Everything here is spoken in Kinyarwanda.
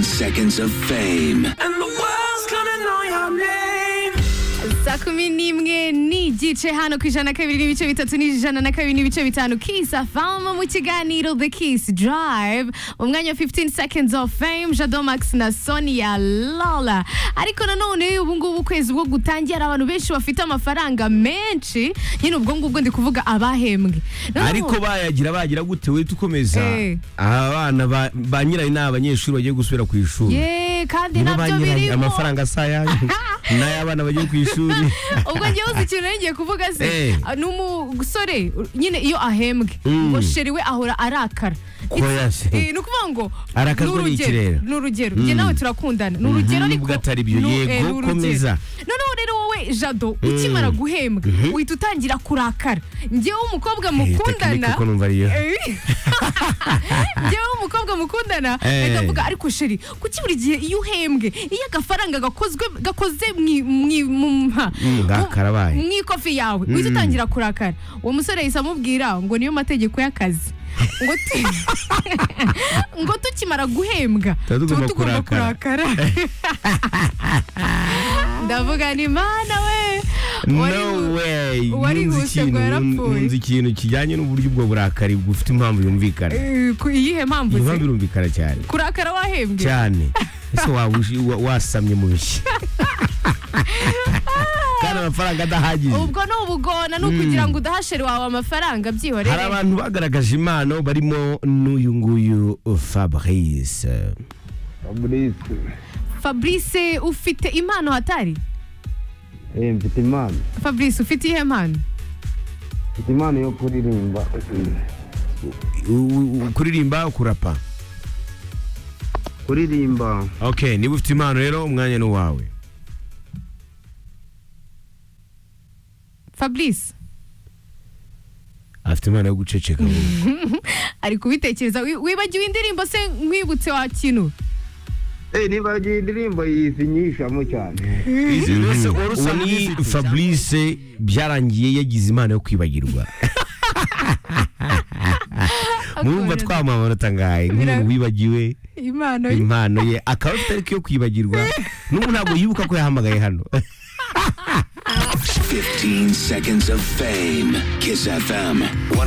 seconds of fame. saa kumi n'imwe n'igice hano ku ijana na kabiri n'ibice bitatu n'ijana na kabiri n'ibice bitanu kiss afama mu kiganiro the kiss drive mu mwanya wa 15 seconds of fame jado max na sonia lola ariko nanone ubu ngubu ukwezi bwo gutangira hari abantu benshi bafite amafaranga menshi nyine ubwo ngubwo ndi kuvuga abahembwe Noneho- ariko bayagira bagira gute we tukomeza Eh. abana ba- ba nyirayo ni abanyeshuri bagiye gusubira ku ishuri ye kandi Nibo ba nabyo nyirayo, birimo amafaranga si ayanyu n'ay'abana bagiye ku ishuri ubwo njyewe uzi ikintu nari ngiye kuvuga se Eh. ni umusore nyine iyo ahembwe Mm. ngo sheri we ahora arakara Koya It's- se. eh, ni ukuvuga ngo Arakazwa ni urugero, n'ikirere. ni urugero njye nawe turakundana ni urugero ariko nubwo atari byo. nu- Yego, eh, ni urugero. komeza. noneho rero wowe jado ukimara guhembwa uhita utangira kurakara njyewe umukobwa mukundana tekinike ko numva ariyo. Eh, njyewe umukobwa mukundana Eh. ndavuga ariko sheri kuki buri gihe iyo uhembwe iyo agafaranga gakozwe gakoze mwi- mwi- mu mpa- Mm, gakarabaye. mu ikofi yawe uhita utangira kurakara uwo musore yahise amubwira ngo niyo mategeko y'akazi ngo tu- ngo tukimara guhembwa Tuba tugomba kurakara ndavuga ni mana we wari- no way wari Nunze wihuse ikintu- rwarapfuye. nunze ikintu kijyanye n'uburyo ubwo burakari bufite impamvu yumvikana Eh, ku iyihe mpamvu impamvu se irumvikana cyane kurakara wahembwe cyane ese waba uji- wa- wasamye mu bishyi kandi amafaranga adahagije ubwo ni ubugona ni ukugira ngo udahasheri wawe amafaranga byihorere hari abantu bagaragaje impano barimo n'uyu nguyu fabrice fabrice fabrice ufite impano hatari eh, mfite impano fabrice ufite iyihe mpano mfite impano yo kuririmba U- u- kuririmba kurapa kuririmba ok niba ufite impano rero umwanya ni uwawe fabrice afite impano yo guceceka ari kubitekereza Wi- wibagiwe indirimbo se nkwibutse wa kintu eh, niba iyi ndirimbo yizinyishamo cyane uwo ni fabrice byarangiye yagize impano yo kwibagirwa murumva twamuha amanota ngahe nk'umuntu wibagiwe impano ye. impano ye akaba afite ariko iyo kwibagirwa n'ubu ntabwo yibuka ko yahamagaye hano 15 seconds of fame. Kiss FM